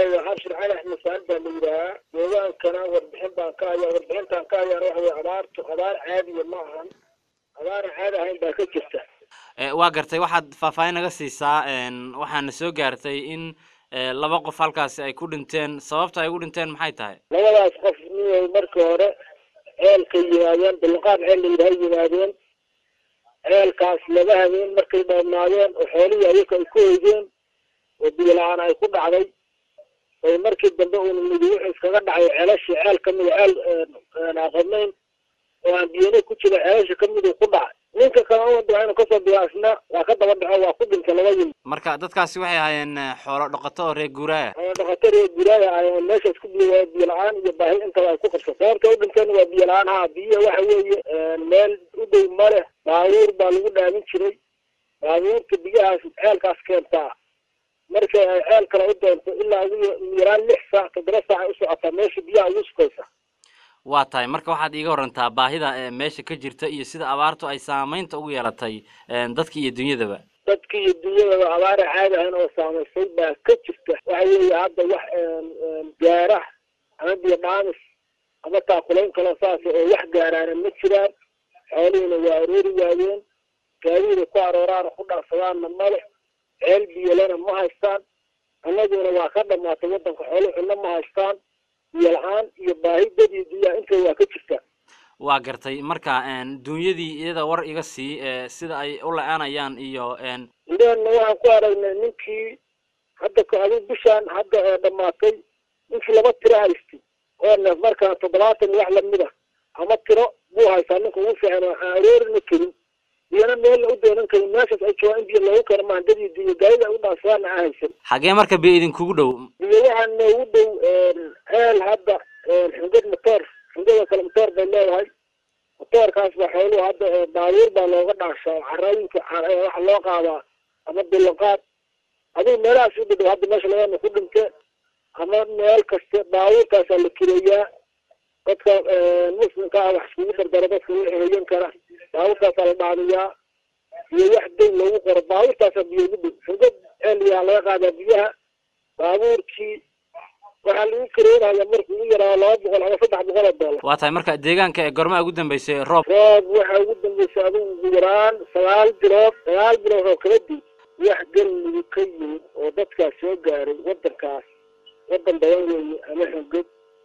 magacayga cabshir cali axmed saan baa la yidhaahaa deegaankana warbixin baan ka hayaa warbixintaan ka hayaana waxa weye abaartu abaar caadiya ma ahan abaaran caadi ahayn baa ka jirta waa gartay waxaad faahfaahin naga siisaa waxaana soo gaartay in laba qof halkaasi ay ku dhinteen sababta ay ugu dhinteen maxay tahay labadaas qof miyay markii hore ceelkay yimaadeen bilqaan ceel la yidhaha yimaadeen ceelkaas laba habeen markay dhoobnaadeen oo xoolihii ayaka ay ku eygeen oo biyo la-aan ay ku dhacday oo markii dambe uuna midi wuxuu iskaga dhacay ceelashii ceel kamida ceel aqadnayn oo aan biyana ku jira ceelasha kamiduu ku dhacay ninka kale uwada inuu kasoo biyaasna waa ka daba dhaco waa ku dhintay labadii marka dadkaasi waxay ahaayeen xoolo dhaqato oo reer guuraaya xoolo dhaqato reer guuraaya ahaayeen meeshaas ku biyo biyo la-aan iyo baahi intaba ay ku qabsa sababta u dhinteen waa biyo la-aan ha biyo waxa weeye meel u dhow ma leh baabuur baa lagu dhaamin jiray baabuurta biyahaas ceelkaas keentaa markay ay ceel kale u doonto ilaa ugu yaraan lix saac toddoba saac ay u socotaa meesha biyaha ugu sukaysa waa tahay marka waxaad iiga warantaa baahida meesha ka jirta iyo sida abaartu ay saameynta ugu yeelatay dadka iyo dunyadaba dadka iyo dunyadaba abaara caadi ahayn oo saamaysay baa ka jirta waxa weeye hadda wax gaara ama biyo dhaamis ama taakulayn kaloo saas oo wax gaaraana ma jiraan xoolihiina waa aroori waayeen gaadiida ku arooraana ku dhaafsadaanna male ceel biyolana ma haystaan annaguna waa ka dhamaatay waddanka xoolo cunno ma haystaan biyo la-aan iyo baahi dad iyo dunyaa intay waa ka jirtaa waa gartay marka dunyadii iyada war iga sii sida ay u la-aanayaan iyo indheenna waxaan ku aragnay ninkii hadda adi bishaan hadda ee dhamaatay ninkii laba tiro haystay oo neef markaa toddobaatan wax lamid ah ama tiro buu haystaa ninka ugu fiican waxaan aroorina karin biyana meelna u doonan karin meeshaas ay joogaan in biyo loogu keeno maahan dad iyo dunya gaadida ay u dhaafsadaana aan haysan xagee marka biyo idinkugu dhow biyo waxaa noogu dhow ceel hadda xungad motoor xungada kale motoor bay leedahay motoorkaas ba xooluhu hadda baabuur baa looga dhaashaa carooyinka waxa loo qaadaa ama bilanqaad adigu meelahaas u dhadhow hadda meesha labana ku dhinte ama meel kaste baabuurkaasaa la kireeyaa dadka muslimka ah wax iskugu dardaro dadka wixii hoyan kara baabuurkaasaa la dhaamiyaa iyo wax dayn loogu qoro baabuurtaasaa biyo ugu dhow xungad ceeliyaa laga qaadaa biyaha baabuurkii waxaa lagu kareynaya markuu ugu yaraa laba boqol ama saddex boqol oo doolar waa tahay marka deegaanka ee gormaa ugu dambeysay roob roob waxaa ugu dambeysay adigu ugu yaraan sagaal bilood sagaal bilood oo kala dib wax galmudug ka yimid oo dadkaas soo gaaray waddankaas waddan badan weeye ama xungad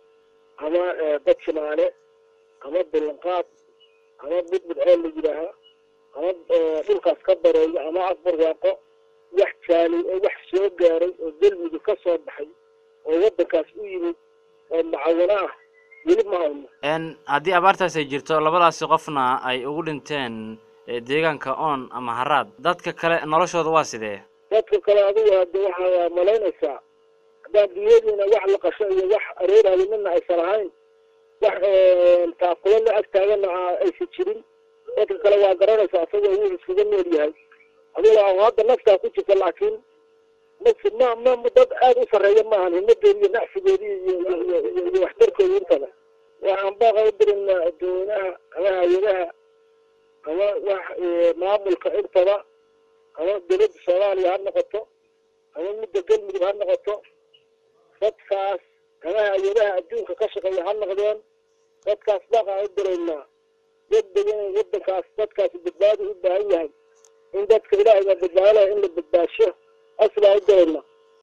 ama dad shimaale ama bilanqaad ama budbud ceel la yidhaaha ama dhulkaas ka bareeyo ama afbarwaaqo wax jaalay oo wax soo gaaray oo galmudug ka soo baxay oo waddankaas u yimid oo macawino ah weli ma hayno haddii abaartaas ay jirto labadaasi qofna ay ugu dhinteen deegaanka oon ama haraad dadka kale noloshooda waa sidee dadka kale adigu hadda waxaa malaynaysaa haddaan biyadiina wax la qasho iyo wax arooraayo midna aysan ahayn wax taakulo la ag taagana aysan jirin dadka kale waa garanaysaa isagoo wuu iskaga nool yahay adigo hadda naftaa ku jirta laakiin ma ma ma dad aada u sarreeya maahan himadoodi iyo nacsigoodi iyo iyo iyo waxtarkooda intaba waxaan baaqa u dirinaa adoonaha ama hay-adaha ama wax maamulka intaba ama dowladda soomaaliya ha noqoto ama midda galmudug ha noqoto dadkaas ama hay-adaha adduunka ka shaqeeya ha noqdeen dadkaas baaqaan u diraynaa degdeg inay waddankaas dadkaasi badbaadi u baahan yahay in dadka ilaahay baa badbaadalaya in la badbaasho asbaa u dirayna